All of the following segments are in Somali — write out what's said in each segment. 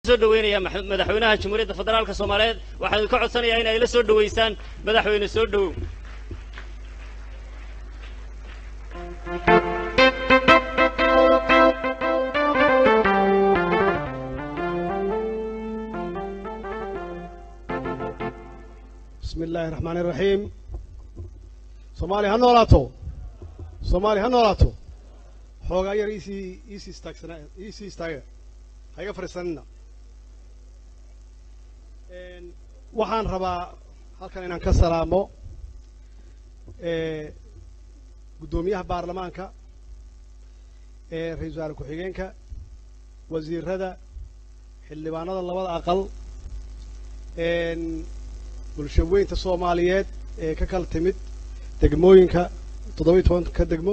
soo dhaweynaya madaxweynaha jamhuuriyadda federaalka soomaaliyeed waxaan idinka codsanayaa in ay la soo dhaweysaan madaxweyne soo dhowow bismi illaahi raxmaani raxiim soomaaliya ha noolaato soomaaliya ha noolaato xoogaa yar iisii iisii istaagsana iisii istaaga ha iga fadhiisanina waxaan rabaa halkan inaan ka salaamo guddoomiyaha baarlamaanka ee ra-iisul wasaare ku-xigeenka wasiirada xildhibaanada labada aqal bulsho weynta soomaaliyeed ee ka kala timid degmooyinka toddoba iyo tobanka degmo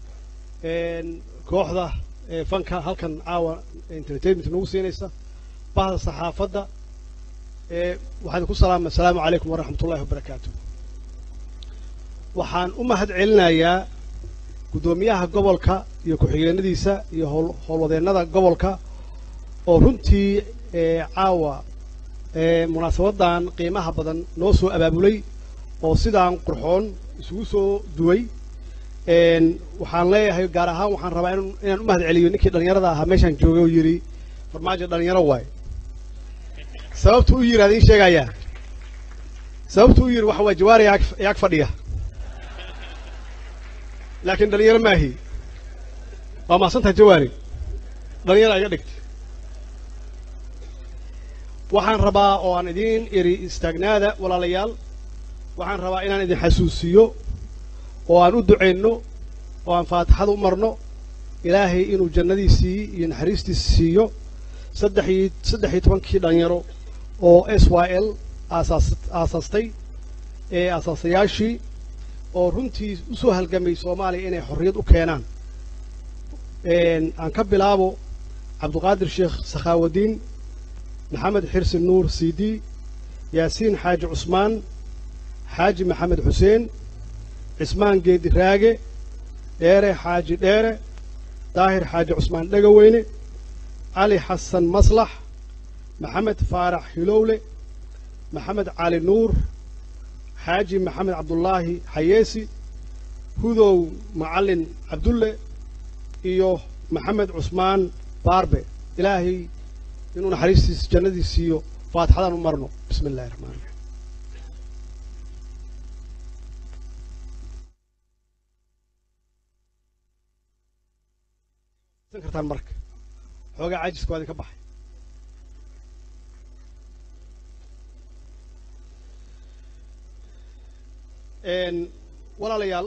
kooxda fanka halkan caawa entertainment nagu siinaysa bahda saxaafadda waxaan ku salaama assalaamu calaykum waraxmat ullahi wabarakaatu waxaan u mahad celinayaa guddoomiyaha gobolka iyo ku-xigeenadiisa iyo howl howlwadeennada gobolka oo runtii caawa munaasabadan qiimaha badan noo soo abaabulay oo sidaan qurxoon isugu soo duway waxaan leeyahay gaar ahaan waxaan rabaa inaan u mahad celiyo ninkii dhallinyarada ahaa meeshaan joogay oo yidhi farmaajo dhallinyaro waay sababtu u yidhi adin sheegayaa sababtu u yidhi waxa waay jawaari yaag fadhiya laakiin dhallinyaro maahi waa mahadsantahay jawaari dhallinyaro iga dhigta waxaan rabaa oo aan idiin iri istaagnaada walaalayaal waxaan rabaa inaan idin xasuusiyo oo aan u ducayno oo aan faatixada u marno ilaahay inuu jannadiisii iyo naxariistiisi siiyo saddex iyo saddex iyo tobankii dhalinyaro oo s y l aasaas aasaastay ee aasaasayaashii oo runtii u soo halgamay soomaaliya inay xorriyad u keenaan aan ka bilaabo cabduqaadir sheekh sakhaawadiin maxamed xirsi nuur sidi yaasiin xaaji cusmaan xaaji maxamed xuseen cismaan geedi raage dheere xaaji dheere daahir xaaji cusmaan dhegaweyne cali xasan maslax maxamed faarax hilowle maxamed cali nuur xaaji maxamed cabdullaahi xayeesi hudow macallin cabdulle iyo maxamed cusmaan baarbe ilaahay inuu naxariistiis jannadiis siiyo faatixadaan u marno bismi illahi raxmaan raxiim san kartaan marka xoogaa caajiska waa idinka baxay walaalayaal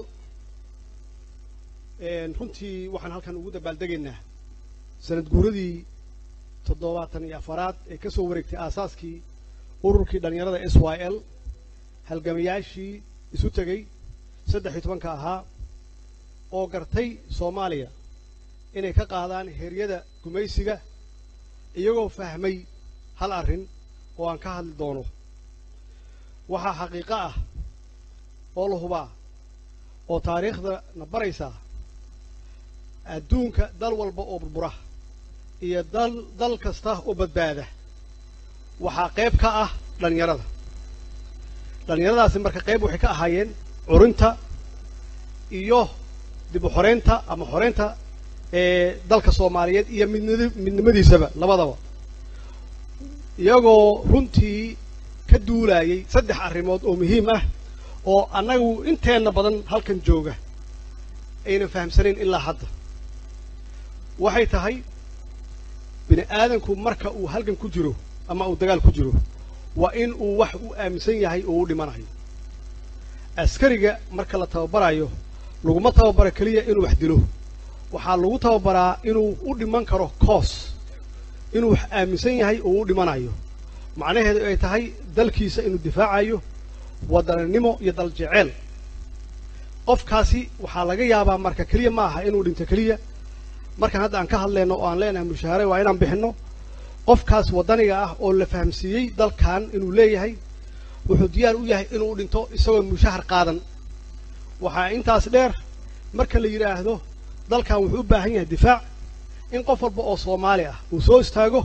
runtii waxaan halkan ugu dabaaldegaynaa sanad guuradii toddobaatan iyo afaraad ee ka soo wareegtay aasaaskii ururkii dhallinyarada s y l halgamayaashii isu tegey saddex iyo tobanka ahaa oo gartay soomaaliya inay ka qaadaan heryada gumaysiga iyagoo fahmay hal arrin oo aan ka hadli doono waxaa xaqiiqo ah oo la hubaa oo taariikhda na baraysaa adduunka dal walba oo burbura iyo dal dal kasta oo badbaada waxaa qayb ka ah dhallinyarada dhallinyaradaasi marka qayb waxay ka ahaayeen curinta iyo dib u xoreynta ama xoreynta ee dalka soomaaliyeed iyo midnid midnimadiisaba labadaba iyagoo runtii ka duulayay saddex arrimood oo muhiim ah oo annagu inteenna badan halkan jooga aynan fahamsanayn ilaa hadda waxay tahay bini aadanku marka uu halgan ku jiro ama uu dagaal ku jiro waa in uu wax u aaminsan yahay oo u dhimanayo askariga marka la tababarayo laguma tababaro keliya inuu wax dilo waxaa lagu tababaraa inuu u dhiman karo coos inuu wax aaminsan yahay oo u dhimanayo macnaheedu ay tahay dalkiisa inuu difaacayo waddananimo iyo dal jeceel qofkaasi waxaa laga yaabaa marka keliya ma aha inuu dhinto keliya markaan hadda aan ka hadlayno oo aan leenahay mushaahare waa inaan bixinno qofkaas waddaniga ah oo la fahamsiiyey dalkan inuu leeyahay wuxuu diyaar u yahay inuu dhinto isagoon mushahar qaadan waxaa intaas dheer marka la yidhaahdo dalkan wuxuu u baahan yahay difaac in qof walba oo soomaali ah uu soo istaago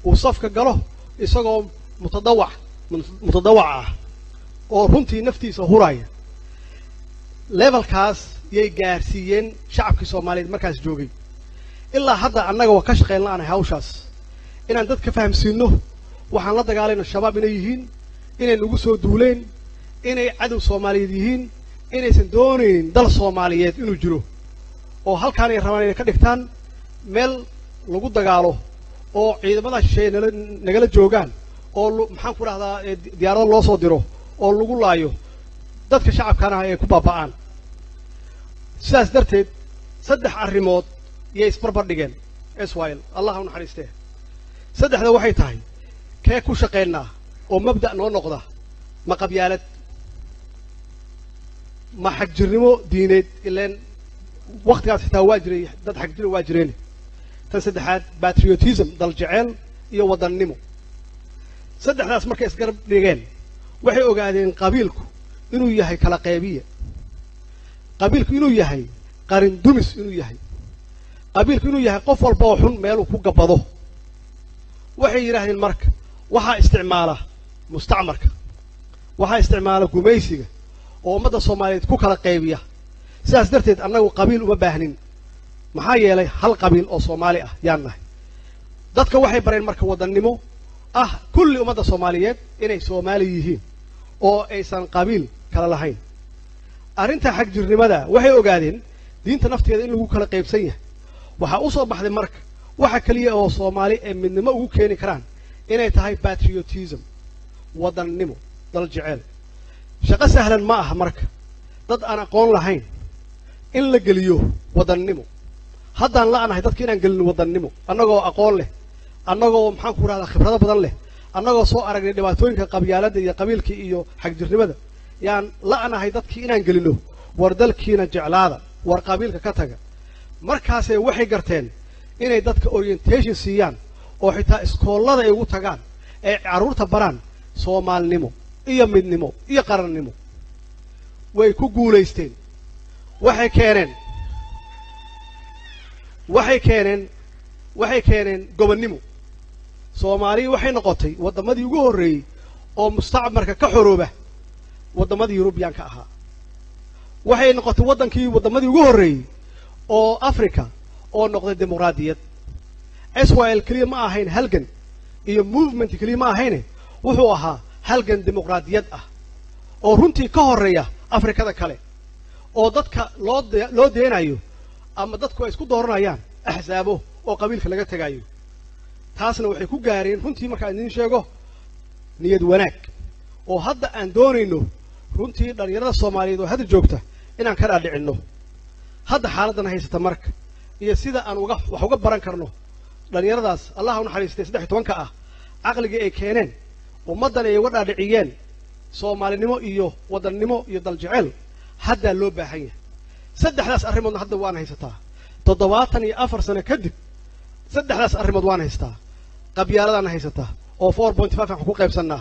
uu safka galo isagoo mutadawac mutadawac ah oo runtii naftiisa huraya levelkaas yay gaarsiiyeen shacabkii soomaaliyeed markaas joogay ilaa hadda annaga waa ka shaqayn la'anahay hawshaas inaan dadka fahamsiinno waxaan la dagaalayna shabaab inay yihiin inay nagu soo duuleen inay cadow soomaaliyeed yihiin inaysan doonaynin dal soomaaliyeed inuu jiro oo halkaan ay rabaan inay ka dhigtaan meel lagu dagaalo oo ciidamada shisheeye nala nagala joogaan oo maxaan ku dhahdaa diyaarado loo soo diro oo lagu laayo dadka shacabkaana ay ku baaba'aan sidaas darteed saddex arrimood iyay isbarbar dhigeen israel allah u naxariistee saddexda waxay tahay kee ku shaqaynaa oo mabda' noo noqda ma qabyaalad ma xagjirnimo diineed ileen wakhtigaas xitaa waa jiray dad xagjira waa jireen tan saddexaad patriotism dal jeceel iyo wadannimo saddexdaas markay isgarab dhigeen waxay ogaadeen qabiilku inuu yahay kala qaybiya qabiilku inuu yahay qarin dumis inuu yahay qabiilku inuu yahay qof walba oo xun meeluu ku gabbado waxay yidhaahdeen marka waxaa isticmaala mustacmarka waxaa isticmaala gumaysiga oo ummadda soomaaliyeed ku kala qaybiya sidaas darteed annagu qabiil uma baahnin maxaa yeelay hal qabiil oo soomaali ah yaan nahay dadka waxay bareen marka wadannimo ah kulli ummadda soomaaliyeed inay soomaali yihiin oo aysan qabiil kala lahayn arrinta xagjirnimada waxay ogaadeen diinta nafteeda in lagu kala qaybsan yahay waxaa u soo baxday marka waxa keliya oo soomaali ay midnimo ugu keeni karaan inay tahay patriotism wadannimo dal jeceel shaqo sahlan ma aha marka dad aan aqoon lahayn in la geliyo wadannimo haddaan la'nahay dadka inaan gelino wadannimo annagoo aqoon leh annagoo maxaan ku rahdaa khibrado badan leh annagoo soo aragnay dhibaatooyinka qabyaaladda iyo qabiilka iyo xagjirnimada yaan la'nahay dadkii inaan gelino war dalkiina jeclaada war qabiilka ka taga markaasay waxay garteen inay dadka orientation siiyaan oo xitaa iskoollada ay ugu tagaan ay carruurta baraan soomaalnimo iyo midnimo iyo qarannimo way ku guulaysteen waxay keeneen waxay keeneen waxay keeneen gobonnimo soomaaliya waxay noqotay waddamadii ugu horreeyey oo mustacmarka ka xorooba waddamadii yurubiyaanka ahaa waxay noqotay waddankii waddamadii ugu horreeyey oo africa oo noqday dimuqraadiyad israel keliya ma ahayn halgan iyo movement keliya ma ahayne wuxuu ahaa halgan dimuqraadiyad ah oo runtii ka horreeya afrikada kale oo dadka loo de loo deenayo ama dadku ay isku dooranayaan axsaabo oo qabiilka laga tegaayo taasna waxay ku gaareen runtii markaan idiin sheego niyad wanaag oo hadda aan doonayno runtii dhallinyarada soomaaliyeed oo hadda joogta inaan ka dhaadhicinno hadda xaaladdan haysata marka iyo sida aan uga wax uga baran karno dhallinyaradaas allah u naxariistay saddex iyo tobanka ah caqligii ay keeneen ummaddan ay uga dhaadhiciyeen soomaalinimo iyo wadannimo iyo daljeceel haddaa loo baahan yahay saddexdaas arrimoodna hadda waan haysataa toddobaatan iyo afar sano kadib saddexdaas arrimood waan haystaa qabyaaladaan haysataa oo four point five aan ku qaybsannaa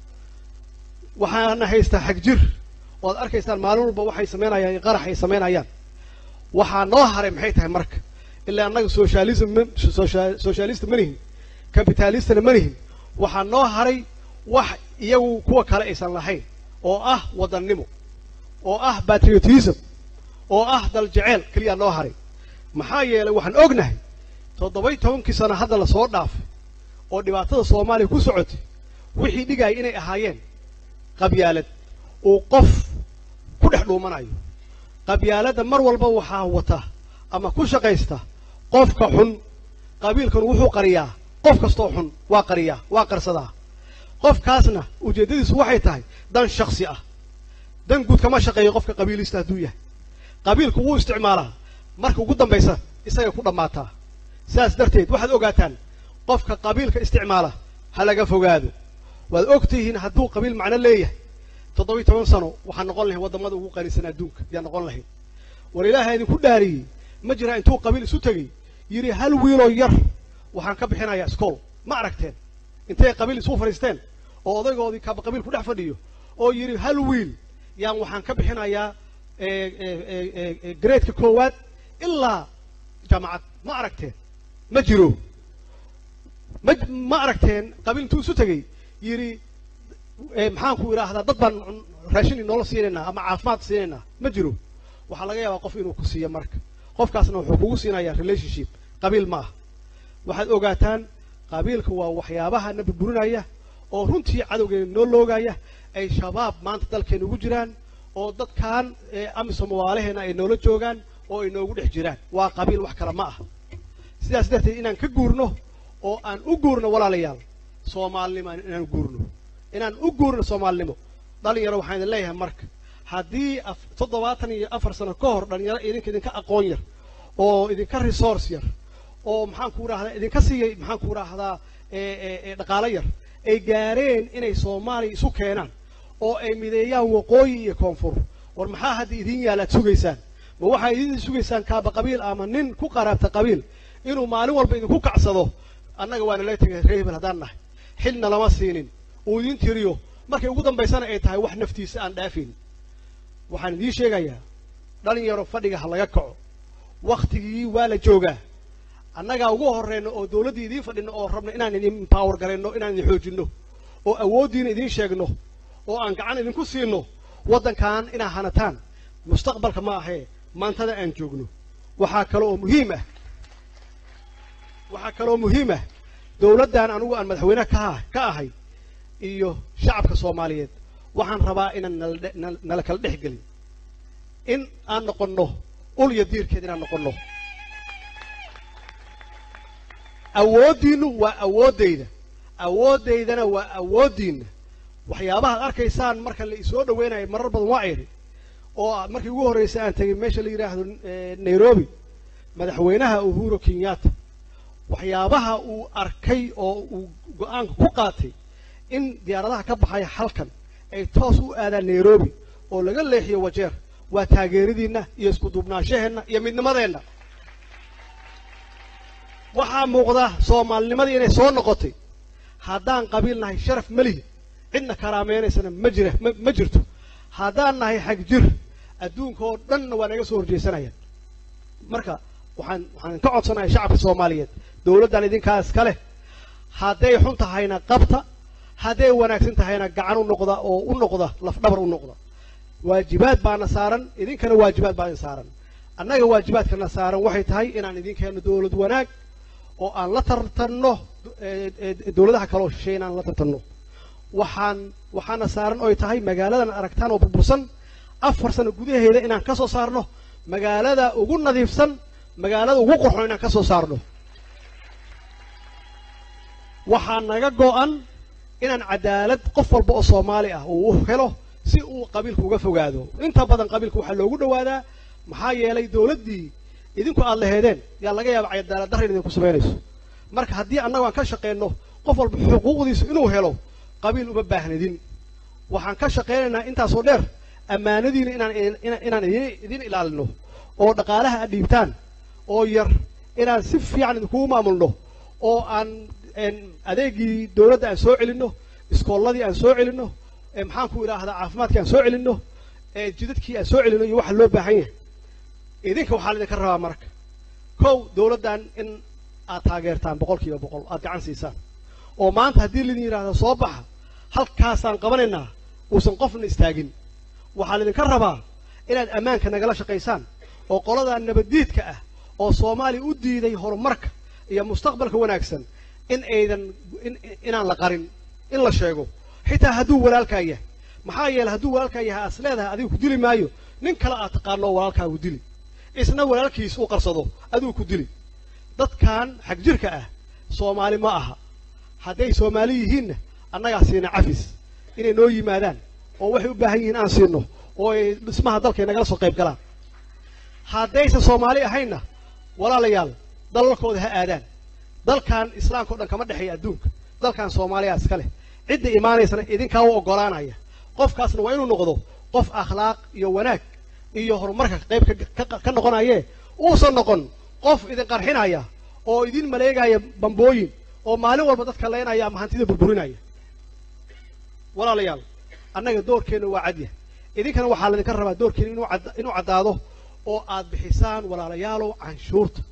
waxaana haystaa xagjir oo ad arkaysaan maalin walba waxay samaynayaan iyo qarax ay samaynayaan waxaa noo haray maxay tahay marka ilaa annaga socialism socialist ma nihin capitalistna ma nihin waxaa noo haray wax iyagu kuwa kale aysan lahayn oo ah wadannimo oo ah patriotism oo ah dal jeceel keliyaa noo haray maxaa yeelay waxaan ognahay toddoba-y tobankii sano hadda lasoo dhaafay oo dhibaatada soomaaliya ku socotay wixii dhigaya inay ahaayeen qabyaalad uu qof ku dhex dhuumanayo qabyaaladda mar walba waxaa wata ama ku shaqaysta qofka xun qabiilkan wuxuu qariyaa qof kastoo xun waa qariyaa waa qarsadaa qofkaasna ujeeddadiisu waxay tahay dan shaksi ah dan guud kama shaqeeyo qofka qabiilista hadduu yahay qabiilku wuu isticmaalaa marka ugu dambaysa isagay ku dhammaataa sidaas darteed waxaad ogaataan qofka qabiilka isticmaala ha laga fogaado waad og tihiin hadduu qabiil macno leeyahay toddoba-iyo toban sano waxaan noqon lahayn waddamada ugu qanisan adduunka yaan noqon lahayn war ilaaha idinku dhaariyey ma jiraa intuu qabiil isu tegey yidhi hal wiiloo yar waxaan ka bixinayaa iskool ma aragteen intay qabiil isu fadhiisteen oo odaygoodii kaba qabiil ku dhex fadhiyo oo yidhi hal wiil yaan waxaan ka bixinayaa graedka koowaad ilaa jaamacad ma aragteen ma jiro ma ma aragteen qabiil intuu isu tegey yidhi maxaan ku idhaahdaa dad baan raashin inoola siinaynaa ama caafimaad siinaynaa ma jiro waxaa laga yaabaa qof inuu ku siiyo marka qofkaasna wuxuu kugu siinayaa relationship qabiil ma ah waxaad ogaataan qabiilka waa waxyaabaha na burburinaya oo runtii cadowgeena noo loogaya ay shabaab maanta dalkeena ugu jiraan oo dadkan amisom waalaheena ay noola joogaan oo ay noogu dhex jiraan waa qabiil wax kale ma ah sidaas darteed inaan ka guurno oo aan u guurno walaalayaal soomaalinimo inaan guurno inaan u guurno soomaalinimo dhalinyaro waxaan idin leeyahay marka haddii toddobaatan iyo afar sano ka hor dhalinyaro idinka idinka aqoon yar oo idinka resource yar oo maxaan ku idhahdaa idinka siiyay maxaan ku idhaahdaa dhaqaalo yar ay gaareen inay soomaaliya isu keenaan oo ay mideeyaan waqooyi iyo koonfur war maxaa hadda idiin yaala ad sugaysaan ma waxaa idin sugaysaan kaaba qabiil ama nin ku qaraabta qabiil inuu maalin walba idinku kacsado annaga waana la tegay ree hebel haddaan nahay xilna lama siinin uu idiin tiriyo markay ugu dambaysana ay tahay wax naftiisa aan dhaafayn waxaan idiin sheegayaa dhalinyaro fadhiga ha laga kaco wakhtigii waa la joogaa annagaa ugu horreyno oo dawladdii idiin fadhino oo rabno inaan idin power garayno inaan idin xoojinno oo awooddiina idiin sheegno oo aan gacan idinku siino waddankan inaa hanataan mustaqbalka ma ahee maantada aan joogno waxaa kale oo muhiim ah waxaa kaloo muhiim ah dawladdan anugu aan madaxweyne ka ka ahay iyo shacabka soomaaliyeed waxaan rabaa inaan nala nala kala dhex gelin in aan noqonno ul iyo diirkeed inaan noqonno awooddiinnu waa awooddayda awooddaydana waa awooddiinna waxyaabahaad arkaysaan marka la isoo dhaweynayo marar badan waa idhi oo markii ugu horraysay aan tegay meesha la yidhaahdo nairobi madaxweynaha uhuru kenyatta waxyaabaha uu arkay oo uu go-aanka ku qaatay in diyaaradaha ka baxaya halkan ay toos u aadaan nairobi oo laga leexiyo wajeer waa taageeradiinna iyo isku duubnaanshaheenna iyo midnimadeenna waxaa muuqda soomaalinimadii inay soo noqotay haddaan qabiil nahay sharaf ma lihi cidna karaameynaysana ma jira ma jirto haddaan nahay xag jir adduunka oo dhanna waa naga soo horjeysanayaan marka waxaan waxaan ka codsanaya shacabka soomaaliyeed dawladdan idinkaas ka leh hadday xun tahayna qabta hadday wanaagsan tahayna gacan u noqda oo u noqda lafdhabar u noqda waajibaad baana saaran idinkana waajibaad baa idin saaran annaga waajibaadkana saaran waxay tahay inaan idinkeeno dawlad wanaag oo aan la tartanno dawladaha kaloo shisheeye inaan la tartanno waxaan waxaana saaran oy tahay magaaladan aragtaan oo burbursan afar sano gudaheeda inaan ka soo saarno magaalada ugu nadiifsan magaalada ugu qurxon inaan ka soo saarno waxaa naga go-an inaan cadaalad qof walba oo soomaali ah uu u helo si uu qabiilka uga fogaado inta badan qabiilka waxaa loogu dhawaadaa maxaa yeelay dawladdii idinku aad laheedeen yaa laga yaaba cadaalad darra in idinku samaynayso marka haddii annagu aan ka shaqeyno qof walba xuquuqdiisa inuu helo qabiil uma baahnidin waxaan ka shaqaynaynaa intaasoo dheer ammaanadiina inaan inaan idin idin ilaalino oo dhaqaalaha aad dhiibtaan oo yar inaan si fiican idinkugu maamulno oo aan adeegii dawladda aan soo celinno iskoolladii aan soo celinno maxaan ku idhaahdaa caafimaadkii aan soo celinno jidadkii aan soo celinno iyo waxa loo baahan yahay idinka waxaa laydinka rabaa marka kow dawladdan in aad taageertaan boqol kiiba boqol aad gacan siisaan oo maanta haddii laydin yidhahdo soo baxa halkaasaan qabanaynaa uusan qofna istaagin waxaa laydinka rabaa inaad ammaanka nagala shaqaysaan oo qoladaa nabaddiidka ah oo soomaaliya u diiday horumarka iyo mustaqbalka wanaagsan in aydan inaan la qarin in la sheego xitaa hadduu walaalkaa yahay maxaa yeeley hadduu walaalkaa yahay as leedahay adigu ku dili maayo nin kale aad taqaano oo walaalkaagu dili isna walaalkiis u qarsado adigu ku dili dadkan xag jirka ah soomaali ma aha hadday soomaali yihiinna annagaa siina cafis inay noo yimaadaan oo waxay u baahan yihiin aan siino oo ay dhismaha dalkay nagala soo qayb galaan haddaysan soomaali ahaynna walaalayaal dalalkooda ha aadaan dalkan islaamka o dhan kama dhexeeya adduunka dalkan soomaaliya iska leh cidda imaanaysana idinkaa u oggolaanaya qofkaasna waa inuu noqdo qof akhlaaq iyo wanaag iyo horumarka qayb ka noqonayee uusan noqon qof idin qarxinaya oo idin maleegaya bambooyin oo maalin walba dadka leynaya ama hantida burburinaya walaalayaal annaga doorkeenna waa cadya idinkana waxaa laydinka rabaa doorkeena inuu caddaado oo aad bixisaan walaalayaalow canshuurta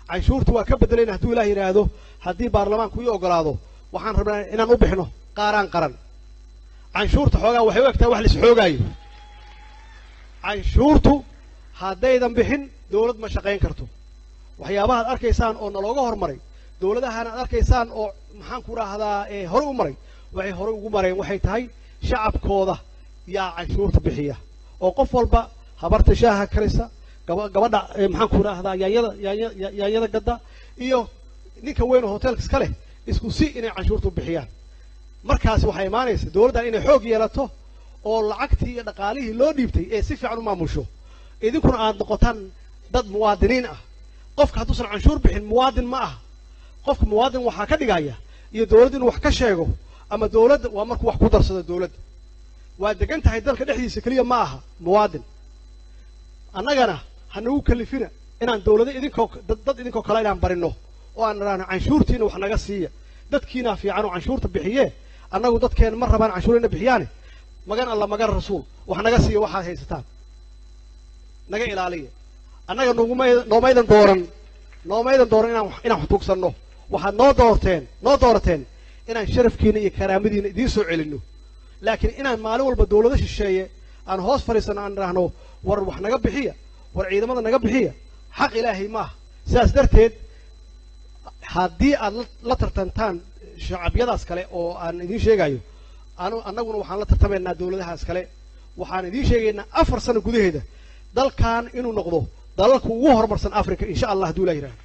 canshuurta waa ka bedelayna hadduu ilaah yidhaahdo haddii baarlamaanku ii ogolaado waxaan rabnaa inaan u bixino qaaraan qaran canshuurta xoogaa waxay u egtahay wax lais xoogaayo canshuurtu haddaydan bixin dawlad ma shaqayn karto waxyaabahaad arkaysaan oo nalooga hormaray dawladahan aad arkaysaan oo maxaan ku rahdaa ee hore u maray waxay hore ugu mareen waxay tahay shacabkooda yaa canshuurta bixiya oo qof walba habarta shaaha karisa gaba gabadha maxaan ku rahdaa yaanyada yaanya yaanyada gadda iyo ninka weyn oo hoteelka iska leh isku si inay canshuurta u bixiyaan markaasi waxaa imaanaysa dawladdan inay xoog yeelato oo lacagtii iyo dhaqaalihii loo dhiibtay ee si fiican u maamusho idinkuna aad noqotaan dad muwaadiniin ah qofka hadduusan canshuur bixin muwaadin ma aha qofka muwaadin waxaa ka dhigaya iyo dawladda inuu wax ka sheego ama dawladda waa markuu wax ku darsado dawladda waa degan tahay dalka dhexdiisa keliya ma aha muwaadin annagana hanagu kalifina inaan dawlado idinkoo dad dad idinkoo kale inaan barino oo aan idhaahno canshuurtiina wax naga siiya dadkiinaa fiican oo canshuurta bixiye annagu dadkeena ma rabaan canshuur ina bixiyaane magan alla magan rasuul wax naga siiya waxaad haysataan naga ilaaliya annaga nugumay noomaydan dooran noomaydan dooran inaan inaan wax tuugsanno waxaad noo doorteen noo doorateen inaan sharafkiina iyo karaamadiina idiin soo celinno laakiin inaan maalin walba dawlado shisheeye aan hoos fadhiisanno aan idhaahno war wax naga bixiya war ciidamada naga bixiya xaq ilaahay maaha sidaas darteed haddii aad la tartantaan shacabyadaas kale oo aan idiin sheegayo anu annaguna waxaan la tartamaynaa dawladahaas kale waxaan idiin sheegaynaa afar sano gudaheeda dalkan inuu noqdo dalalka ugu horumarsan africa insha allah hadduu ilah yidhahdo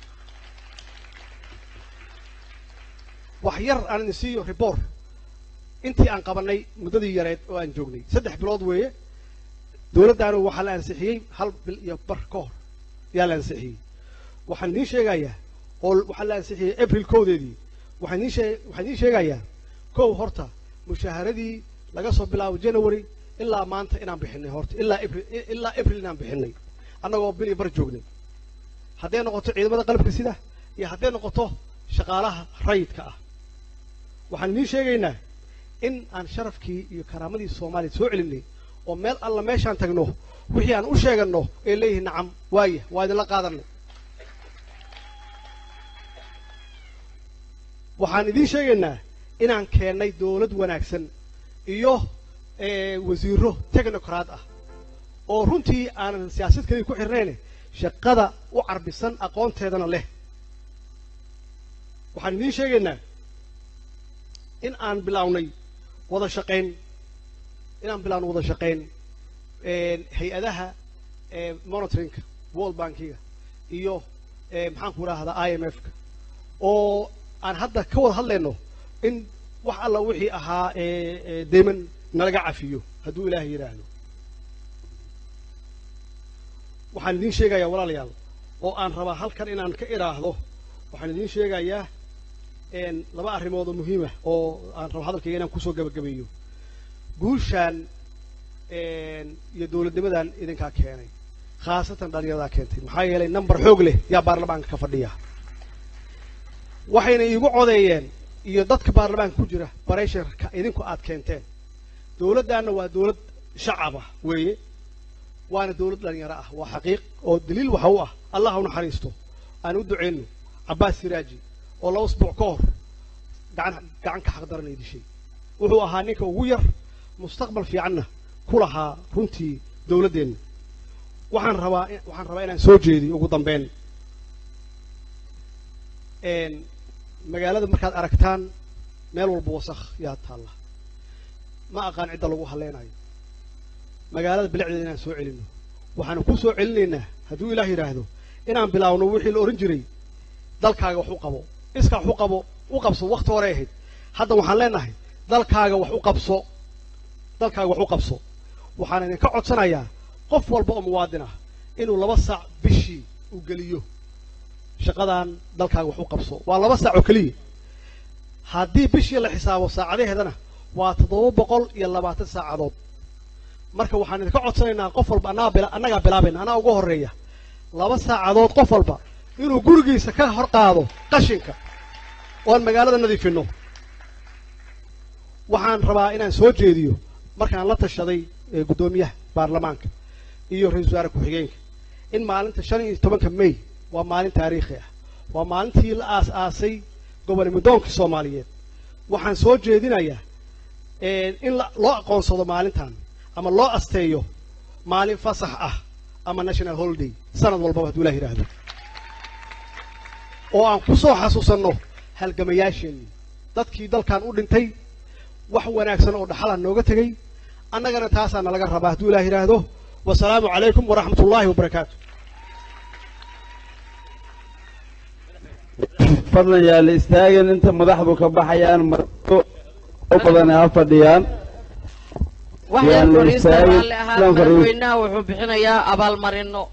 wax yar aan idin siiyo report intii aan qabanay muddadii yareed oo aan joognay saddex bilood weeye dawladdaanu waxaa la ansixiyey hal bil iyo bar ka hor yaa la ansixiyey waxaan idiin sheegayaa oo waxaa la ansixiyey april kowdeedii waxaan idiin shee waxaan idiin sheegayaa kow horta mushaaharadii laga soo bilaabo january ilaa maanta inaan bixinay horta ilaa april ilaa april inaan bixinay annagoo bil iyo bar joognay hadday noqoto ciidamada qalabka sida iyo hadday noqoto shaqaalaha rayidka ah waxaan idiin sheegaynaa in aan sharafkii iyo karaamadii soomaaliya soo celinay oo meel alla meeshaan tagno wixii aan u sheeganno ee leeyihiin nacam waaya waa idinla qaadanay waxaan idiin sheegaynaa inaan keennay dawlad wanaagsan iyo wasiiro technocrat ah oo runtii aanan siyaasad keliya ku xirnayne shaqada u carbisan aqoonteedana leh waxaan idiin sheegaynaa in aan bilaawnay wada shaqayn inaan bilaawno wada shaqayn hay-adaha monitoringka world bankiga iyo maxaan ku idhaahdaa i m f ka oo aan hadda ka wada hadlayno in wax alla wixii ahaa deyman nalaga cafiyo hadduu ilaahay yidhaahdo waxaan idiin sheegayaa walaalayaal oo aan rabaa halkan inaan ka idhaahdo waxaan idiin sheegayaa laba arrimood oo muhiimah oo aan rabo hadalkayga inaan kusoo gabagabeeyo guushaan iyo dawladnimadan idinkaa keenay khaasatan dhalinyaradaa keentay maxaa yeelay number xoog leh yaa baarlamaanka ka fadhiya waxayna iigu codeeyeen iyo dadka baarlamaanka ku jira baresharka idinku aad keenteen dawladdaanna waa dawlad shacab ah weeye waana dawlad dhalinyaro ah waa xaqiiq oo daliil waxa u ah allah u naxariisto aan u duceyno cabbaas siraaji oo laba usbuuc ka hor gacan gacan ka xaqdaranay dishay wuxuu ahaa ninka ugu yar mustaqbal fiicanna ku lahaa runtii dawladdeenna waxaan rabaa waxaan rabaa inaan soo jeediyo ugu dambeyn magaalada markaad aragtaan meel walba wasakh yaa taalla ma aqaan cidda lagu haleynayo magaalada bilicdeeda inaan soo celino waxaanu ku soo celinaynaa hadduu ilaah yidhaahdo inaan bilaawno wixii la odhan jiray dalkaaga wax u qabo iska wax u qabo u qabso wakti horey ahayd hadda waxaan leenahay dalkaaga wax u qabso dalkaaga wax u qabso waxaan idinka codsanayaa qof walba oo muwaadin ah inuu laba saac bishii u geliyo shaqadan dalkaaga wax u qabso waa laba saac oo keliya haddii bishii la xisaabo saacadaheedana waa toddoba boqol iyo labaatan saacadood marka waxaan idinka codsanaynaa qof walba annaga bila annagaa bilaabayna annaga uga horreeya laba saacadood qof walba inuu gurigiisa ka hor qaado qashinka oan magaalada nadiifinno waxaan rabaa inaan soo jeediyo markaan la tashaday guddoomiyaha baarlamaanka iyo ra-isul wasaare ku-xigeenka in maalinta shan iyo tobanka may waa maalin taariikhi ah waa maalintii la aas-aasay gobolnimodoonkii soomaaliyeed waxaan soo jeedinayaa in loo aqoonsado maalintan ama loo asteeyo maalin fasax ah ama national holiday sanad walbaba hadduu ilah yidhaahdo oo aan ku soo xasuusanno halgamayaasheenii dadkii dalkan u dhintay wax wanaagsan oo dhaxala nooga tegey annagana taasaa nalaga rabaa hadduu ilah yidhaahdo wasalaamu calaykum waraxmat ullaahi wabarakaatu fadlan yaala istaagan inta madaxdu ka baxayaan marto u badan ha fadhiyaan wax yar Yaan la fadhiista istaagin. raalli ahaan Yaan fadhiis- madaxweynaha wuxuu bixinayaa abaalmarino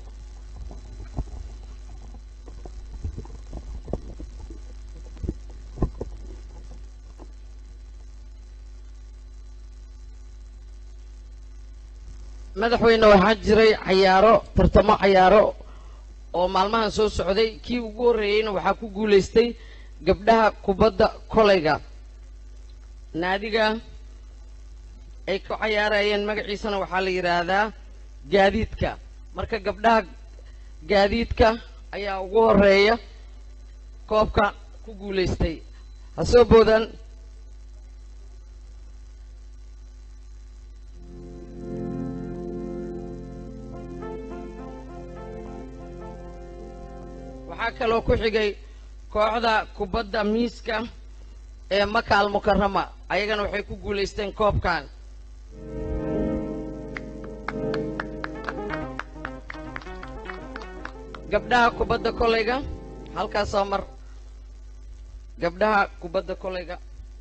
madaxweyne waxaa jiray cayaaro tartamo cayaaro oo maalmahan soo socday kii ugu horreeyeyna waxaa ku guulaystay gabdhaha kubadda kolayga naadiga ay ku cayaarayeen magaciisana waxaa la yidhaahdaa gaadiidka marka gabdhaha gaadiidka ayaa ugu horeeya koobka ku guulaystay ha soo boodaan waxaa kaloo ku xigay kooxda kubadda miiska ee makaal mukarama ayagana waxay ku guulaysteen koobkan gabdhaha kubadda kolayga halkaasoo mar gabdhaha kubadda kolayga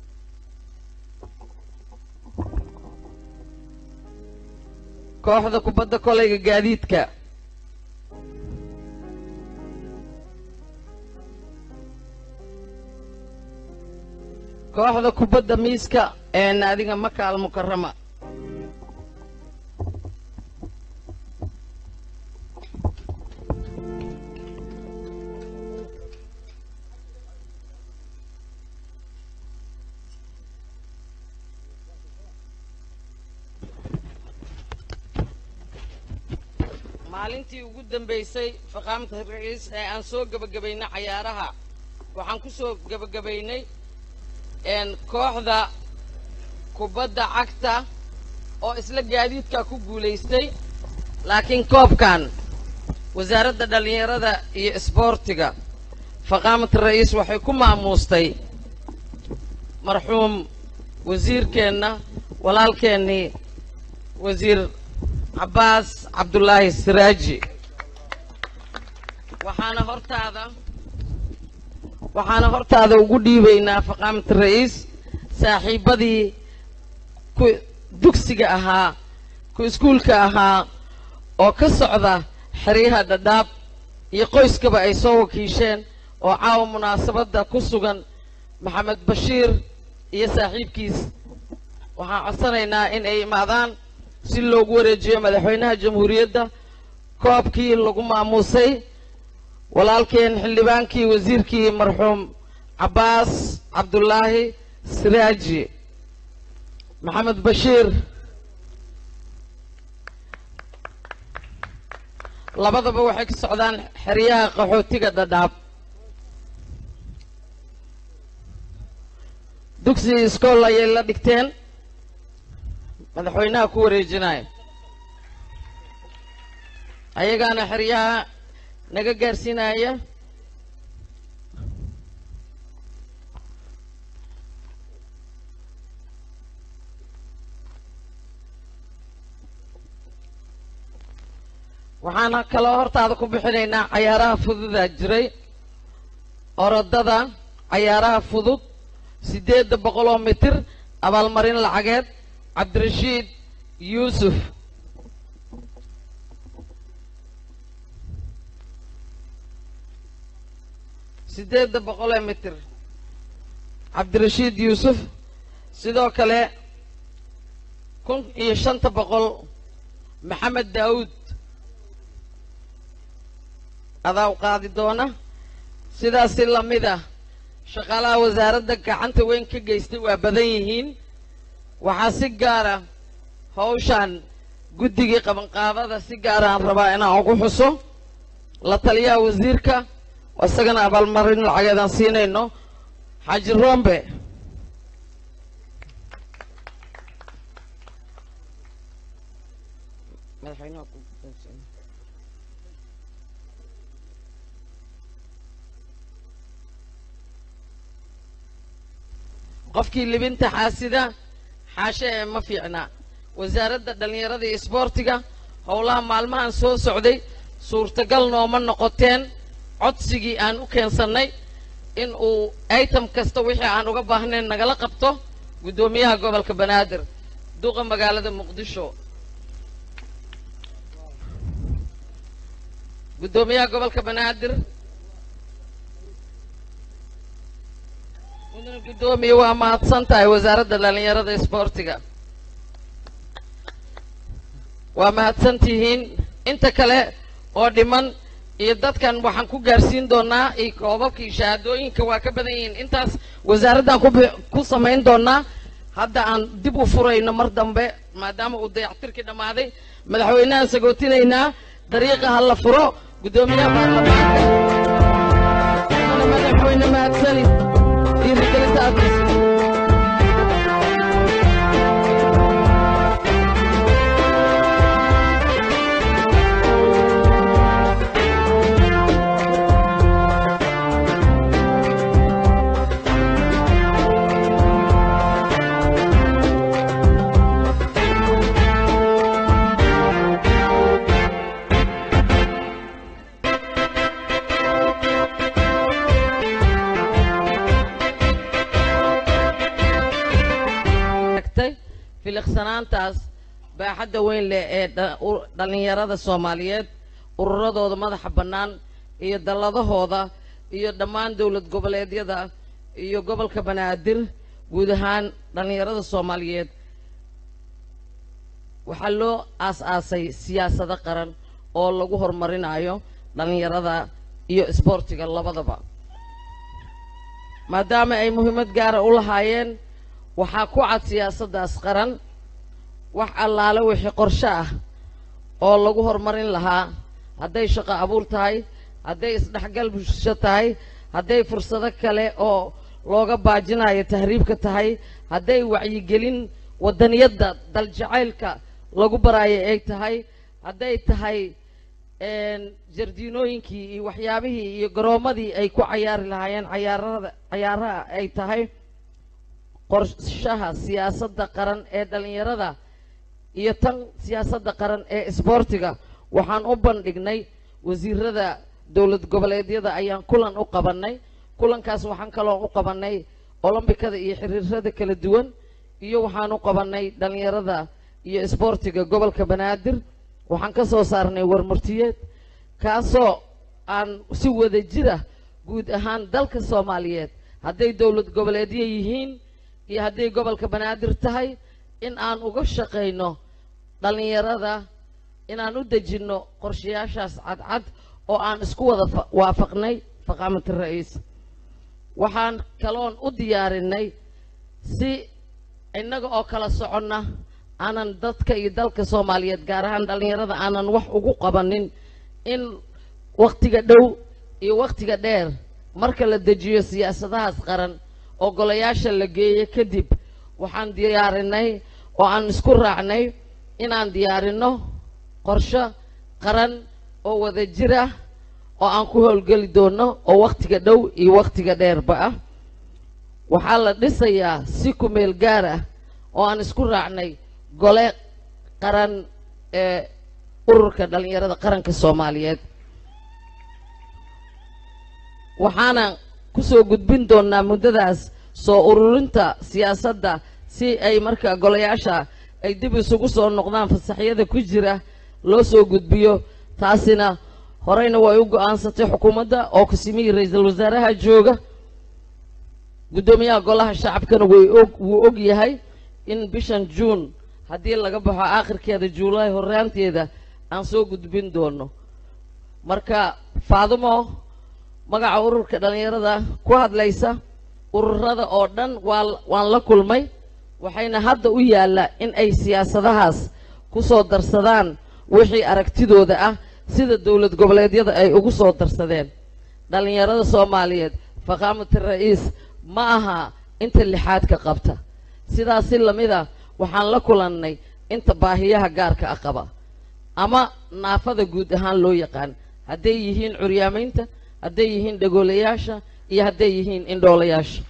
kooxda kubadda kolayga gaadiidka kooxda kubadda miiska ee naadiga makaal mukarama maalintii ugu dambaysay faqaamta ra'iis ee aan soo gebagabaynay cayaaraha waxaan ku soo gebagabaynay een kooxda kubadda cagta oo isla gaadiidka ku guulaystay laakiin koobkan wasaaradda dhallinyarada iyo isboortiga faqaamat ra'iis waxay ku maamuustay marxuum wasiirkeenna walaalkeennii wasiir cabbaas cabdulaahi siraaji waxaana hortaada waxaana hortaada ugu dhiibaynaa faqaamat ra'iis saaxiibbadii ku dugsiga ahaa ku iskuulka ahaa oo ka socda xeryaha dhadhaab iyo qoyskaba ay soo wakiisheen oo caawa munaasabadda ku sugan maxamed bashiir iyo saaxiibkiis waxaan codsanaynaa in ay imaadaan si loogu wareejiyo madaxweynaha jamhuuriyadda koobkii lagu maamuusay walaalkeen xildhibaankii wasiirkii marxuum cabbaas cabdulaahi siraaji maxamed bashiir labadaba waxay ka socdaan xeryaha qaxootiga dhadhaab dugsi iskool ayay la dhigteen madaxweynaha ku wareejinaya ayagaana xeryaha naga gaarsiinaya waxaana kaloo hortaada ku bixinaynaa cayaaraha fududaa jiray orodada cayaaraha fudud siddeedda boqol oo mitir abaalmarin lacageed cabdirashiid yuusuf siddeedda boqol ee mitir cabdirashiid yuusuf sidoo kale kun iyo shanta boqol maxamed daawuud adaa u qaadi doona sidaasi lamid ah shaqaalaha wasaaradda gacanta weyn ka geystay waa badan yihiin waxaa si gaara hawshan guddigii qabanqaabada si gaaraan rabaa inaan ugu xuso la taliyaha wasiirka isagana abaalmarin lacageedaan siinayno xaaji rombe madaxweynaha ku gudoonsan. qofkii libinta xaasida xaashe ee ma fiicna wasaaradda dhallinyarada iyo isboortiga howlaha maalmahan soo socday suurtagal nooma noqoteen codsigii aan u keensannay in uu item kasta wixii aan uga baahnayn nagala qabto guddoomiyaha gobolka banaadir duqa magaalada muqdisho guddoomiyaha gobolka banaadir mudane guddoomiye waa mahadsan tahay wasaaradda dhallinyarada isboortiga waa mahadsan tihiin inta kale oo dhiman iyo dadkan waxaan ku gaarsiin doonaa iyo koobabkii shahaadooyinka waa ka badan yihiin intaas wasaaraddan ku bi- ku samayn doonaa hadda aan dib u furayno mar dambe maadaama uu dayactirkii dhammaaday madaxweynahan sagootinaynaa dariiqa ha la furo guddoomiyaha baarlamaanka mudane madaxweyne mahadsanid dhiirigelinta aad haysid tagtay filiqsanaantaas baaxadda weyn leh ee dha- u- dhallinyarada soomaaliyeed ururadooda madaxa bannaan iyo dalladahooda iyo dhammaan dowlad goboleedyada iyo gobolka banaadir guud ahaan dhallinyarada soomaaliyeed waxaa loo aas-aasay siyaasado qaran oo lagu horumarinayo dhallinyarada iyo isboortiga labadaba maadaama ay muhiimad gaara u lahaayeen waxaa ku cad siyaasaddaas qaran wax allaale wixii qorshe ah oo lagu horumarin lahaa hadday shaqo abuur tahay hadday isdhexgal bulsho tahay hadday fursado kale oo looga baajinayo tahriibka tahay hadday wacyigelin waddaniyadda daljacaylka lagu baraayo ay tahay hadday tahay een, jardiinooyinkii iyo waxyaabihii iyo garoomadii ay ku cayaari lahaayeen cayaarada cayaaraha ay tahay qorshaha siyaasadda qaran ee dhallinyarada iyo tan siyaasadda qaran ee isboortiga waxaan u bandhignay wasiirada dowlad goboleedyada ayaan kulan u qabannay kulankaas waxaan kaloo u qabannay olombikada iyo xiriirada kala duwan iyo waxaan u qabannay dhallinyarada iyo isboortiga gobolka banaadir waxaan ka soo saarnay warmurtiyeed kaasoo aan si wada jira guud ahaan dalka soomaaliyeed hadday dowlad goboleedyo yihiin iyo hadday gobolka banaadir tahay in aan uga shaqayno dhallinyarada inaan u dejinno qorshayaashaas cadcad oo aan isku wada fa- waafaqnay faqaamati ra'iis waxaan kaloon u diyaarinay si innaga oo kala soconna aanan dadka iyo dalka soomaaliyeed gaar ahaan dhallinyarada aanan wax ugu qabanin in wakhtiga dhow iyo wakhtiga dheer marka la dejiyo siyaasadahaas qaran oo golayaasha la geeyo kadib waxaan diyaarinay oo aan isku raacnay inaan diyaarinno qorshe qaran oo wada jir ah oo aan ku howlgeli doono oo wakhtiga dhow iyo wakhtiga dheerba ah waxaa la dhisayaa si ku meel gaar ah oo aan isku raacnay gole qaran ee ururka dhallinyarada qaranka soomaaliyeed waxaana kusoo gudbin doonaa muddadaas soo ururinta siyaasadda si ay marka golayaasha ay dib isugu soo noqdaan fasaxyada ku jira loo soo gudbiyo taasina horeyna way u go-aansatay xukuumadda oo kusimihii ra-iisul wasaaraha jooga guddoomiyaha golaha shacabkana way og wuu og yahay in bishan juun haddii laga baxo aakhirkeeda juulaay horraanteeda aan soo gudbin doono marka faadumo magaca ururka dhallinyarada ku hadlaysa ururada oo dhan waa waan la kulmay waxayna hadda u yaalla in ay siyaasadahaas ku soo darsadaan wixii aragtidooda ah sida dowlad goboleedyada ay ugu soo darsadeen dhallinyarada soomaaliyeed faqaamati ra'iis ma aha inta lixaadka qabta sidaas si lamid ah waxaan la kulannay inta baahiyaha gaarka ah qaba ama naafada guud ahaan loo yaqaan hadday yihiin curyaamaynta hadday yihiin dhagoolayaasha iyo hadday yihiin indhoolayaasha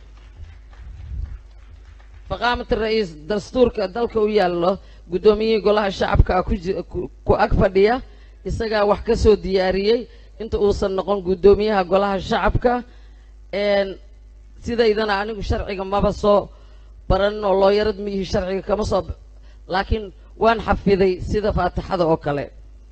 faqaamati ra'iis dastuurka dalka u yaallo guddoomiyihii golaha shacabka ah ku ji- ku- ku ag fadhiya isagaa wax ka soo diyaariyey inta uusan noqon guddoomiyaha golaha shacabka een sidaydana anigu sharciga maba soo baranin oo looyarad miyihi sharciga kama soo b- laakiin waan xafiday sida faatixada oo kale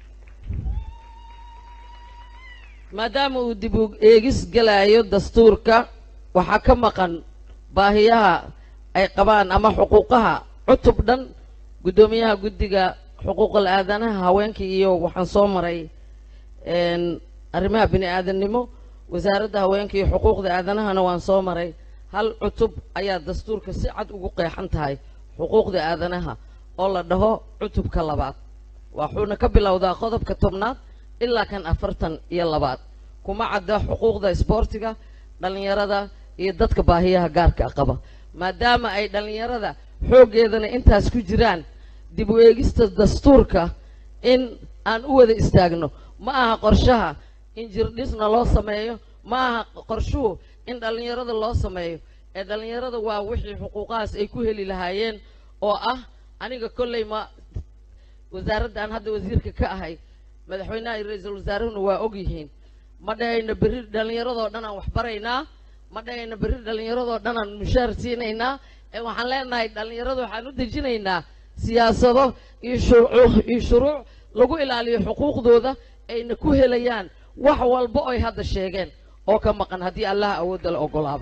maadaama uu dib u eegis galaayo dastuurka waxaa ka maqan baahiyaha ay qabaan ama xuquuqaha cutub dhan guddoomiyaha guddiga xuquuqal aadanaha haweenkii iyo waxaan soo maray een arrimaha bini aadamnimo wasaaradda haweenka iyo xuquuqda aadanahana waan soo maray hal cutub ayaa dastuurka si cad ugu qeexan tahay xuquuqda aadanaha oo la dhaho cutubka labaad waxuuna ka bilowdaa qodobka tobnaad ilaa kan afartan iyo labaad kuma cadda xuquuqda isboortiga dhallinyarada iyo dadka baahiyaha gaarka ah qaba maadaama ay dhallinyarada xooggeedana intaas ku jiraan dib u eegista dastuurka in aan u wada istaagno ma aha qorshaha in jirdhisna loo sameeyo ma aha qorshuhu in dhallinyarada loo sameeyo ee dhallinyarada waa wixii xuquuqahaas ay ku heli lahaayeen oo ah aniga kolley ma wasaaradda aan hadda wasiirka ka ahay madaxweynaha iyo ra-iisul wasaaruhuna waa og yihiin ma dhahayna berri dhallinyaradoo dhan aan wax baraynaa ma dhahayna berri dhallinyaradoo dhan aan mushaar siinaynaa ee waxaan leenahay dhallinyarada waxaan u dejinaynaa siyaasado iyo shuruuc iyo shuruuc lagu ilaaliyo xuquuqdooda ayna ku helayaan wax walba oy hadda sheegeen oo ka maqan haddii allaha awoodda la ogolaado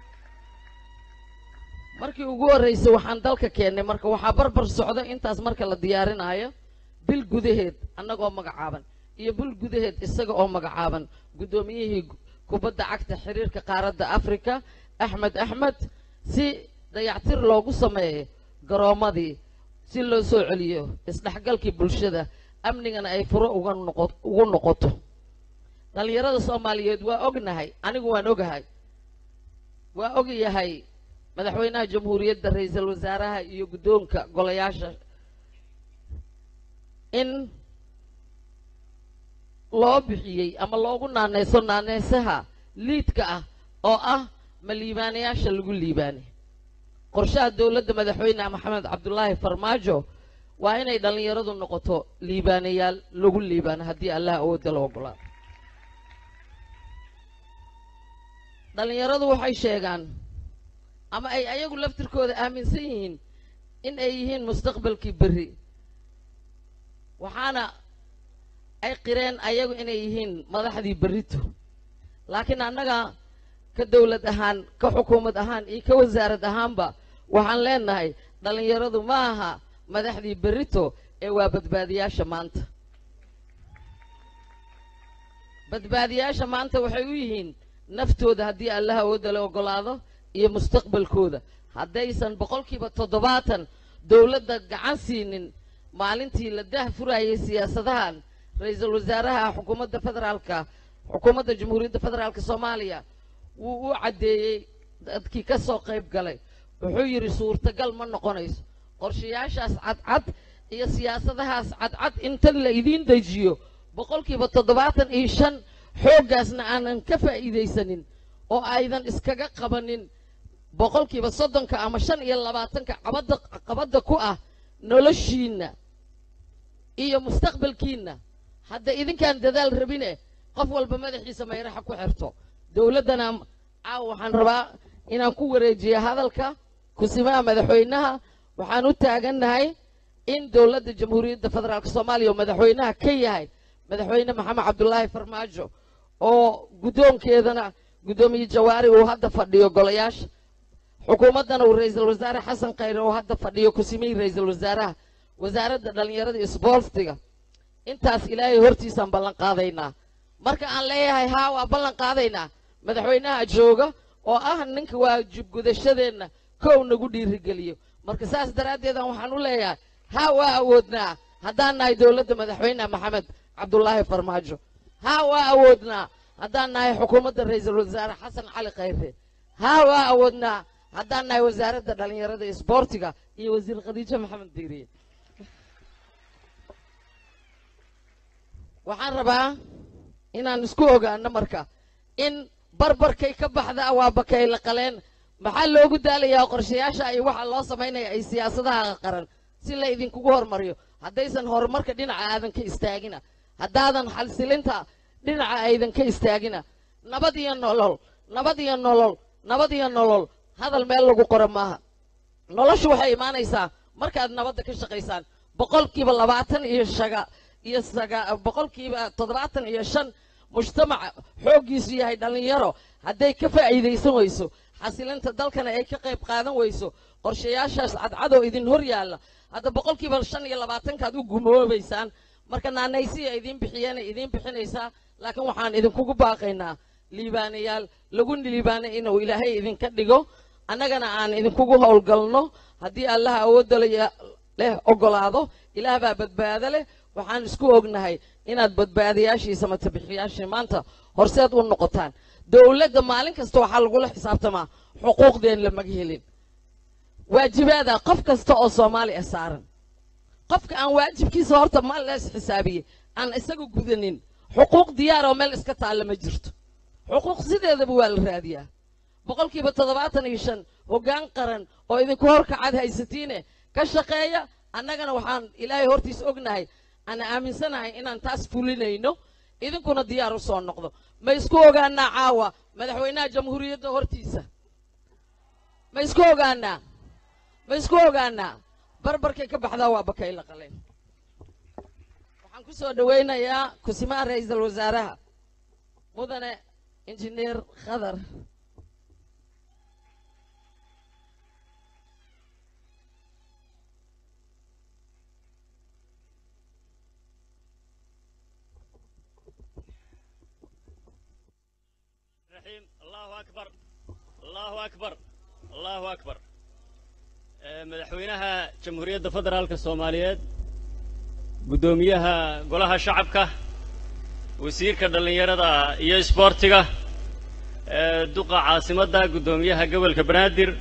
markii ugu horreysay waxaan dalka keennay marka waxaa barbar socda intaas marka la diyaarinaayo bil gudaheed annagoo magacaaban iyo bil gudaheed isaga oo magacaaban guddoomiyihii gu- kubadda cagta xiriirka qaaradda afrika axmed axmed si dayactir loogu sameeyo garoomadii si loo soo celiyo isdhexgalkii bulshada amnigana ay furo uga noqo ugu noqoto dhallinyarada soomaaliyeed waa ognahay anigu waan ogahay waa ogyahay madaxweynaha jamhuuriyadda ra-iisul wasaaraha iyo guddoonka golayaasha in loo bixiyey ama loogu naaneyso naaneysaha liidka ah oo ah ma liibaanayaasha lagu liibaanay qorshaha dowladda madaxweyne maxamed cabdulaahi farmaajo waa inay dhallinyaradu noqoto liibaanayaal lagu liibaano haddii allah awoodda la ogolaado dhallinyaradu waxay sheegaan ama ay ayagu laftirkooda aaminsan yihiin in ay yihiin mustaqbalkii berri waxaana ay qireen ayagu inay yihiin madaxdii berrito laakiin annaga ka dowlad ahaan ka xukuumad ahaan iyo ka wasaarad ahaanba waxaan leenahay dhallinyaradu ma aha madaxdii berrito ee waa badbaadiyaasha maanta badbaadiyaasha maanta waxay u yihiin naftooda haddii allaha awoodda la ogolaado iyo mustaqbalkooda haddaysan boqolkiiba toddobaatan dowladda gacan siinin maalintii la dah furayay siyaasadahan ra-iisul wasaaraha xukuumadda federaalka xukuumadda jamhuuriyadda federaalka soomaaliya wuu u caddeeyey dadkii ka soo qayb galay wuxuu yidhi suurtagal ma noqonayso qorshayaashaas cadcad iyo siyaasadahaas cadcad inta la idiin dejiyo boqolkiiba toddobaatan iyo shan xooggaasna aanan ka faa'iidaysanin oo aydan iskaga qabanin boqolkiiba soddonka ama shan iyo labaatanka cabadda qabadda ku ah noloshiinna iyo mustaqbalkiinna hadda idinkaan dadaal rabine qof walba madaxiisa mayraxa ku xirto dowladdana caawa waxaan rabaa inaan ku wareejiyo hadalka kusimaha madaxweynaha waxaan u taagannahay in dowladda jamhuuriyadda federaalka soomaaliya oo madaxweynaha ka yahay madaxweyne maxamed cabdulaahi farmaajo oo guddoonkeedana guddoomiye jawaari uu hadda fadhiyo golayaasha xukuumaddana uu ra-iisul wasaare xasan khayre oo hadda fadhiyo kusimihii ra-iisul wasaaraha wasaaradda dhallinyarada iyo isboortiga intaas ilaahay hortiisaan ballan qaadaynaa marka aan leeyahay haa waa ballan qaadaynaa madaxweynaha jooga oo ah ninka waajib gudashadeenna kow nagu dhiirigeliyo marka saas daraaddeedan waxaan u leeyahay haa waa awoodnaa haddaan nahay dowladda madaxweyne maxamed cabdulaahi farmaajo haa waa awoodnaa haddaan nahay xukuumadda ra-iisul wasaare xasan cali khayre haa waa awoodnaa haddaan nahay wasaaradda dhallinyarada iyo isboortiga iyo wasiir khadiijo maxamed diiriye waxaan rabaa inaan isku ogaano marka in barbarkay ka baxda waa bakay la qaleen maxaa loogu daalayaa qorshayaasha iyo waxa loo samaynaya ay siyaasadaha qaran si la idinkugu hormariyo haddaysan horumarka dhinaca aadan ka istaagina haddaadan xalsilinta dhinaca aydan ka istaagina nabad iyo nolol nabad iyo nolol nabad iyo nolol hadal meel lagu qoro maaha noloshu waxay imaanaysaa markaad nabadda ka shaqaysaan boqolkiiba labaatan iyo shaga iyo saga boqolkiiba toddobaatan iyo shan mujtamaca xooggiisu yahay dhallinyaro hadday ka faa'iidaysan weyso xasilinta dalkana ay ka qayb qaadan weyso qorshayaashaas cadcadow idin hor yaalla hadda boqolkiiba shan iyo labaatankaad u gumoobaysaan marka naanaysiya idiin bixiyana idiin bixinaysaa laakiin waxaan idinkugu baaqaynaa liibaanayaal lagu liibaanay inuu ilaahay idinka dhigo annagana aan idinkugu howlgalno haddii allaha awoodda la- leh ogolaado ilaah baa badbaado leh waxaan isku ognahay inaad badbaadayaashii samatabixiyaashii maanta horseed u noqotaan dowladda maalin kasta waxaa lagula xisaabtamaa xuquuqdeen lamaga helin waajibaada qof kasta oo soomaali ah saaran qofka aan waajibkiisa horta ma lees xisaabiyey aan isaga gudanin xuquuq diyaar oo meel iska taalla ma jirto xuquuq sideedaba waa la raadiyaa boqolkiiba toddobaatan iyo shan hoggaan qaran oo idinku horkacad haysatiine ka shaqeeya annagana waxaan ilaahay hortiis ognahay aan aaminsanahay inaan taas fulinayno idinkuna diyaar u soo noqdo ma isku ogaanaa caawa madaxweynaha jamhuuriyadda hortiisa ma isku ogaanaa ma isku ogaanaa barbarkay ka baxdaa waa bakay la qaleen waxaan ku soo dhowaynayaa kusimaha ra-iisul wasaaraha mudane injineer khadar الرحيم الله أكبر الله أكبر الله أكبر آه، مدحوينها جمهورية فدرالك الصوماليات قدوميها قولها شعبك وسيرك دلنيردا iyo isboortiga ee duqa caasimada gudoomiyaha gobolka banaadir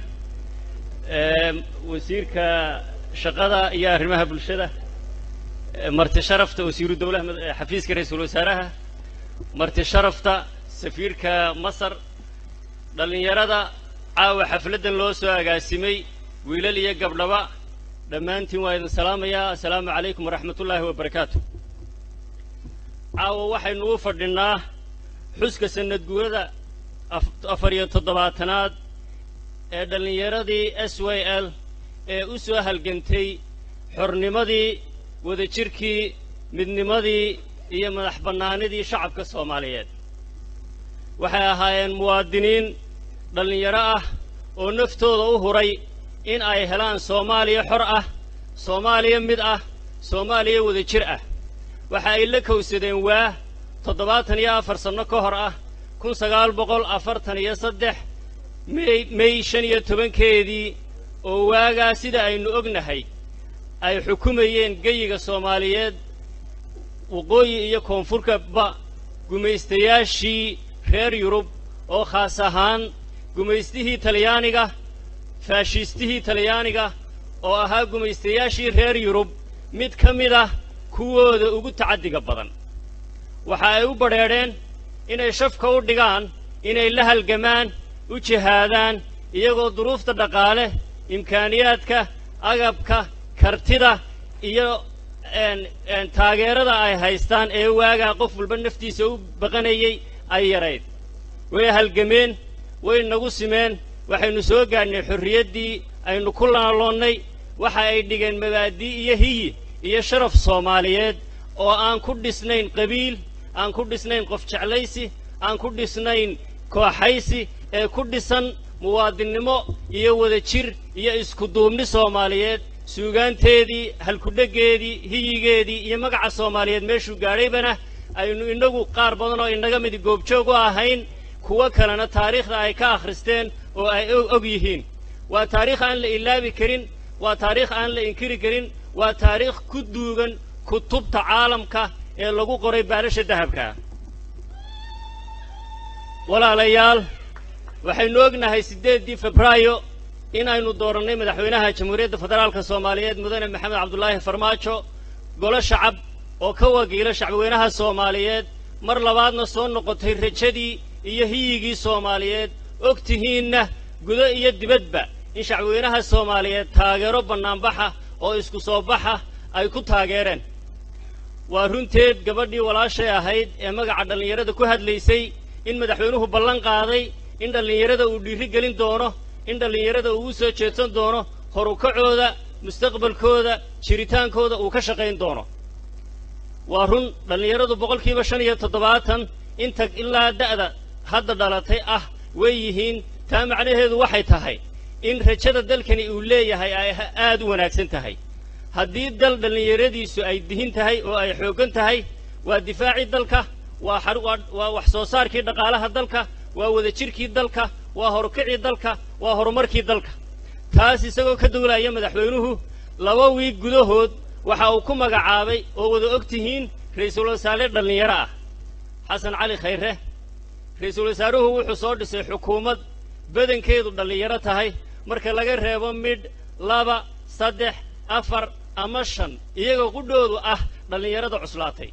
ee wasiirka shaqada iyo arrimaha bulshada ee marti sharafta wasiiru dowlaha mad- ee xafiiska ra-iisul wasaaraha marti sharafta safiirka masar dhallinyarada caawa xafladdan loo soo agaasimay wiilal iyo gabdhaba dhammaantiin waa idin salaamayaa assalaamu calaykum waraxmatullaahi wabarakaatu caawa waxaynu u fadhinnaa xuska sannad guurada af- afar iyo toddobaatanaad ee dhallinyaradii s y l ee u soo halgantay xornimadii wadajirkii midnimadii iyo madax bannaanidii shacabka soomaaliyeed waxay ahaayeen muwaadiniin dhallinyaro ah oo naftooda u huray in ay helaan soomaaliya xor ah soomaaliya mid ah soomaaliya wadajir ah waxa ay la kowsadeen waa toddobaatan iyo afar sanno ka hor ah kun sagaal boqol afartan iyo saddex mey mey shan iyo tobankeedii oo waagaa sida aynu ognahay ay xukumayeen geyiga soomaaliyeed waqooyi iyo koonfurkaba gumaystayaashii reer yurub oo khaas ahaan gumaystihii talyaaniga faashistihii talyaaniga oo ahaa gumaystayaashii reer yurub mid ka mid ah kuwooda ugu tacaddiga badan waxa ay u badrheedheen inay shafka u dhigaan inay la halgamaan u jihaadaan iyagoo duruufta dhaqaale imkaaniyaadka agabka kartida iyo een een taageerada ay haystaan ee waagaa qof walba naftiisa u baqanayay ay yarayd way halgameen way nagu simeen waxaynu soo gaadhnay xorriyaddii aynu ku laaloonnay waxa ay dhigeen mabaadii iyo hiyi iyo sharaf soomaaliyeed oo aan ku dhisnayn qabiil aan ku dhisnayn qof jeclaysi aan ku dhisnayn kooxaysi ee ku dhisan muwaadinnimo iyo wadajir iyo iskuduubni soomaaliyeed suugaanteedii halkudheggeedii hiyigeedii iyo magaca soomaaliyeed meeshuu gaadhaybana aynu innagu qaar badan oo inaga mid goobjoog u ahayn kuwo kalena taariikhda ay ka akhristeen oo ay og og yihiin waa taariikh aan la ilaabi karin waa taariikh aan la inkiri karin waa taariikh ku duugan kutubta caalamka ee lagu qoray baalasha dahabka walaalayaal waxaynu ognahay siddeeddii febraayo inaynu doorannay madaxweynaha jamhuuriyadda federaalka soomaaliyeed mudane maxamed cabdulaahi farmaajo golo shacab oo ka wakiilo shacbweynaha soomaaliyeed mar labaadna soo noqotay rajadii iyo hiyigii soomaaliyeed og tihiinna gudo iyo dibadba in shacbweynaha soomaaliyeed taageero bannaanbaxa oo isku soo baxa ay ku taageereen waa runteed gabadhii walaashay ahayd ee magaca dhallinyarada ku hadlaysay in madaxweynuhu ballan qaaday in dhallinyarada uu dhiiri gelin doono in dhallinyarada uu u soo jeedsan doono horukacooda mustaqbalkooda jiritaankooda uu ka shaqayn doono waa run dhallinyaradu boqolkiiba shan iyo toddobaatan inta ilaa da'da hadda dhalatay ah way yihiin taa macnaheedu waxay tahay in rajada dalkani uu leeyahay ay aad u wanaagsan tahay haddii dal dhallinyaradiisu ay dihin tahay oo ay xooggan tahay waa difaacii dalka waa waa wax soo saarkii dhaqaalaha dalka waa wadajirkii dalka waa horukicii dalka waa horumarkii dalka taas isagoo ka duulaya madaxweynuhu laba wiig gudahood waxa uu ku magacaabay oo wada og tihiin ra'iisul wasaare dhallinyaro ah xasan cali khayre ra'iisul wasaaruhu wuxuu soo dhisay xukuumad badankeedu dhallinyaro tahay marka laga reebo midh laba saddex afar ama shan iyagoo qudhoodu ah dhallinyarada cuslaatay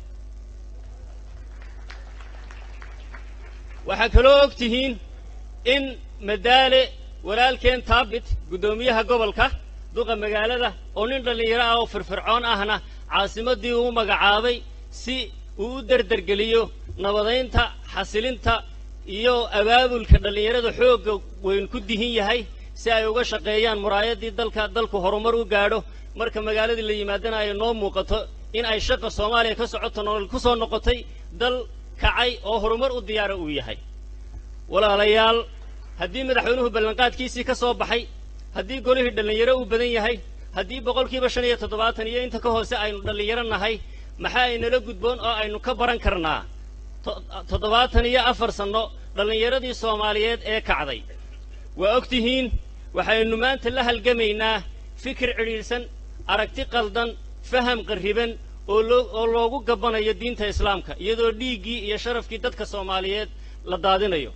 waxaa kaloo og tihiin in madaale walaalkeen taabit guddoomiyaha gobolka duqa magaalada oo nin dhallinyaro ah oo firfircoon ahna caasimaddii uu magacaabay si uu u derdergeliyo nabadaynta xasilinta iyo abaabulka dhallinyarada xoogga weyn ku dihin yahay si ay uga shaqeeyaan muraayaddii dalka dalku horumar u gaadho marka magaaladii la yimaadana ay noo muuqato in ay shaqa soomaaliya ka socoto nolol ku soo noqotay dal kacay oo horumar u diyaara uu yahay walaalayaal haddii madaxweynuhu ballanqaadkiisii ka soo baxay haddii golihii dhallinyaro uu badan yahay haddii boqolkiiba shan iyo toddobaatan iyo inta ka hoose aynu dhallinyaro nahay maxaa inala gudboon oo aynu ka baran karnaa toddobaatan iyo afar sanno dhallinyaradii soomaaliyeed ee kacday waa og tihiin waxaynu maanta la halgamaynaa fikir cidhiidhsan aragti qaldan faham qarriban oo loo oo loogu gabbanayo diinta islaamka iyadoo dhiiggii iyo sharafkii dadka soomaaliyeed la daadinayo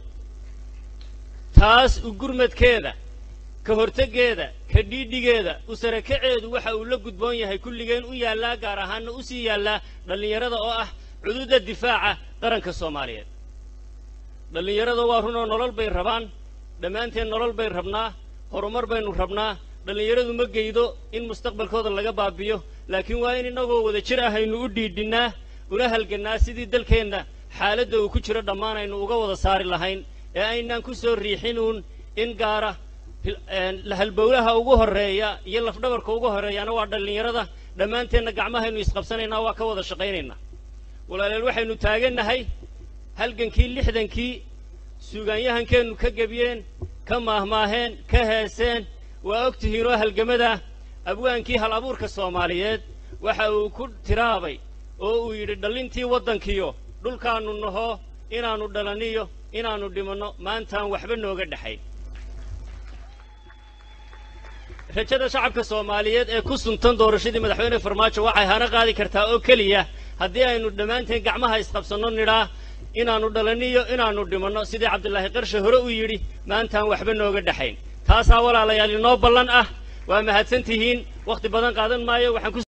taas u gurmadkeeda ka horteggeeda ka dhiidhigeeda u sarakaceedu waxa uu la gudboon yahay kulligeen u yaallaa gaar ahaanna u sii yaallaa dhallinyarada oo ah cududa difaaca qaranka soomaaliyeed dhallinyarada waa runoo nolol bay rabaan dhammaanteen nolol bay rabnaa horumar baynu rabnaa dhallinyaradu ma geydo in mustaqbalkooda laga baabiyo laakiin waa in innagoo wada jir ahaynu u dhiidhinnaa una halgannaa sidii dalkeenna xaaladda uu ku jiro dhammaan aynu uga wada saari lahayn ee aynaan ku soo riixinuun in gaara halbowlaha ugu horreeya iyo lafdhabarka ugu horreeyaana waa dhallinyarada dhammaanteenna gacmahaynu isqabsanaynaa waa ka wada shaqaynaynaa walaaleel waxaynu taagannahay halgankii lixdankii suugaanyahankeennu ka gebiyeen ka maahmaaheen ka heeseen waa og tihiinoo halgamada abwaankii hal abuurka soomaaliyeed waxa uu ku tiraabay oo uu yidhi dhallintii waddankiyo dhulkaannu naho inaannu dhalaniyo inaannu dhimanno maantaan waxba nooga dhexayn rajada shacabka soomaaliyeed ee ku suntan doorashadii madaxweyne farmaajo waxay hana qaadi kartaa oo keliya haddii aynu dhammaanteen gacmaha isqabsanno nidhaa inaannu dhalaniyo inaannu dhimanno sidii cabdilaahi qarshe hore uu yidhi maantaan waxba nooga dhexayn taasaa walaalayaal inoo ballan ah waa mahadsan tihiin wakhti badan qaadan maayo waxaan ku